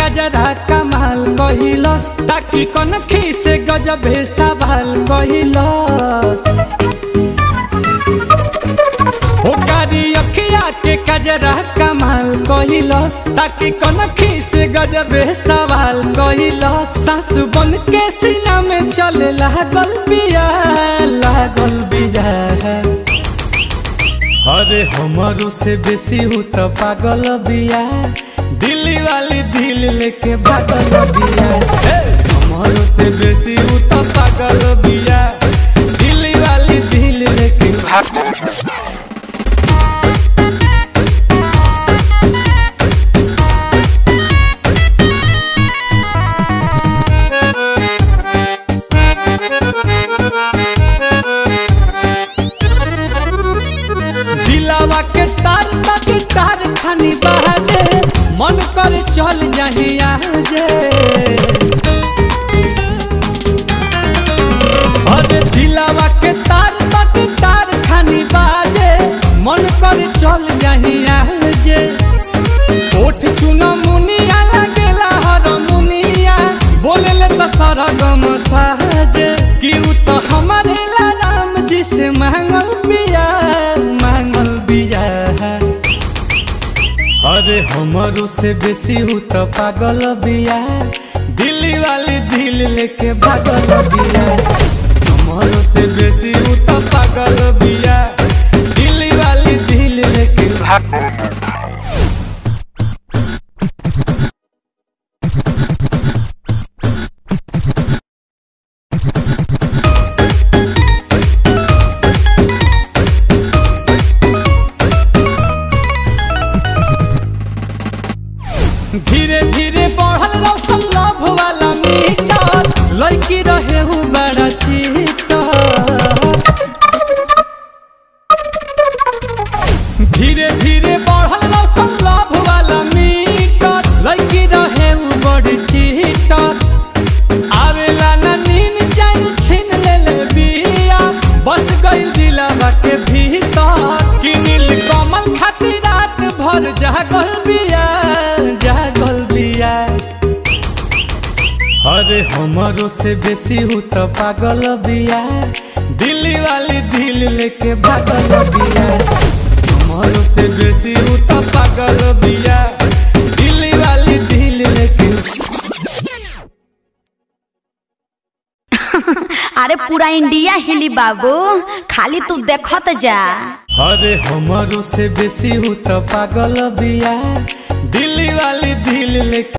कजरा कमाल कहिलस ताकि कनखी से गजबे सवाल कहिलस हो कारी अखिया के कजरा कमाल कहिलस ताकि कनखी से गजबे सवाल कहिलस सासु बन के सिला में चले लागल बिया लागल बिया अरे हमारो से बेसी हूँ तो पागल बिया दिल्ली वाली दिल लेके भागल बिया हे! हमारो से बेसी हूँ तो पागल बिया दिल्ली वाली दिल लेके दिलावा के तार तक तार खानी बाजे मन कर चल जाही आजे अरे दिलावा के तार तक तार खानी बाजे मन कर चल जाही आजे ओठ चुना मुनिया लगेला हर मुनिया बोले ले तो सरगम साजे कि उ तो हमारे ला राम जी से मांगल बिया मांगल बिया अरे हमारो से बेसी हूँ तो पागल बिया दिल्ली वाली दिल लेके भागल बिया हमारो से बेसी हूँ तो पागल बिया दिल्ली वाली दिल लेके धीरे धीरे बढ़ल रौशन लव वाला मीटर लड़की रहे हूँ बड़ा चीटर धीरे धीरे बढ़ल रौशन लव वाला मीटर लड़की रहे हूँ बड़ी चीटर आवेला ना नीन चैन छीन ले ले बिया बस गई दिलावा के भीतर कि नील कमल खातिर रात भर जागल बिया जागल बिया अरे हमारो से बेसी हूँ तो पागल बिया दिल्ली वाली दिल लेके भागल बिया हमारो से बेसी हूँ तो पागल बिया दिल्ली वाली दिल लेके अरे पूरा इंडिया हिली बाबू खाली तू देखत जा अरे हमारो से बेसी हूँ तो पागल बिया दिल्ली वाली दिल लेके